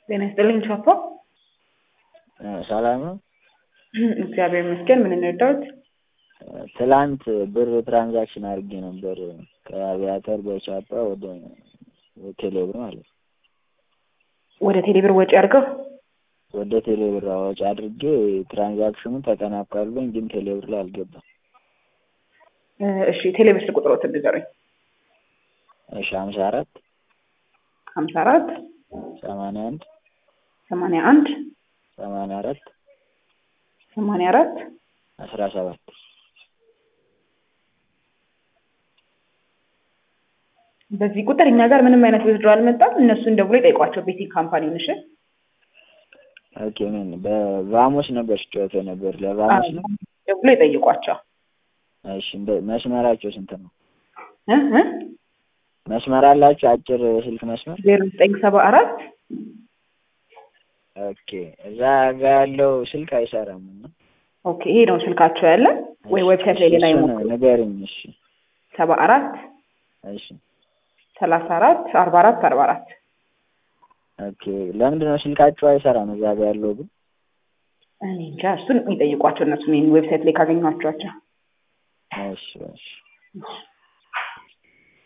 ጤና ይስጥልኝ ቻፓ። ሰላም ነው። እግዚአብሔር ይመስገን። ምን እንርዳዎት? ትላንት ብር ትራንዛክሽን አድርጌ ነበር ከአቪያተር በቻፓ ወደ ቴሌብር ማለት ነው። ወደ ቴሌብር ወጪ አድርገው ወደ ቴሌብር ወጪ አድርጌ ትራንዛክሽኑ ተጠናቋልኝ፣ ግን ቴሌብር ላይ አልገባም። እሺ ቴሌብር ስልክ ቁጥሮት ንገሩኝ። እሺ ሀምሳ አራት ሀምሳ አራት ሰማንያ አንድ ሰማንያ አንድ ሰማንያ አራት ሰማንያ አራት አስራ ሰባት በዚህ ቁጥር እኛ ጋር ምንም አይነት ውድድሮ አልመጣም። እነሱን ደውሎ ይጠይቋቸው ቤቲንግ ካምፓኒውን። እሺ ኦኬ ምን በቫሞስ ነበር ስጫወት ነበር ለቫሞስ ነው። ደውሎ ይጠይቋቸው። እሺ እንደ- መስመራቸው ስንት ነው? እ እ መስመር አላቸው አጭር ስልክ መስመር? ዜሮ ዘጠኝ ሰባ አራት ኦኬ እዛ ጋ ያለው ስልክ አይሰራም እና ኦኬ ይሄ ነው ስልካቸው ያለ ወይ ዌብሳይት ላይ ሌላ እሱን ይሞክሩ። ንገሪኝ። እሺ ሰባ አራት እሺ ሰላሳ አራት አርባ አራት አርባ አራት ኦኬ ለምንድን ነው ስልካቸው አይሰራም እዛ ጋ ያለው ግን? እኔ እንጃ እሱን የሚጠይቋቸው እነሱ ዌብሳይት ላይ ካገኟቸዋቸው። እሺ እሺ እሺ